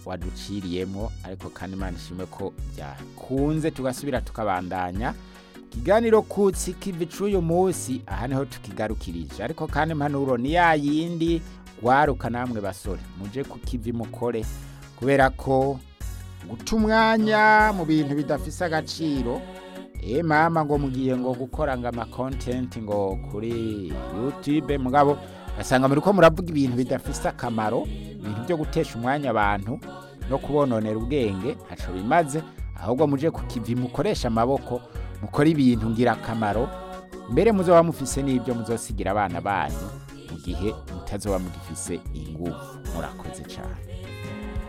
waduciriyemo ariko kandi imana ishimwe ko byakunze tugasubira tukabandanya ikiganiro kutsi kivi c'uyu munsi aha niho tukigarukirije ariko kandi impanuro ni ya yindi waruka namwe basore muje ku kivi mukore kubera ko guta umwanya mu bintu bidafise agaciro eh mama ngo mugiye ngo gukora ngo ama content ngo kuri YouTube mugabo asanga muri ko muravuga ibintu bidafise akamaro ibintu byo gutesha umwanya abantu no kubononera ubwenge ntaco bimaze ahubwo muje ku kivi mukoresha amaboko mukora ibintu ngira akamaro mbere muzoba mufise n'ibyo muzosigira abana banyu mu gihe mutazoba mugifise ingufu murakoze cyane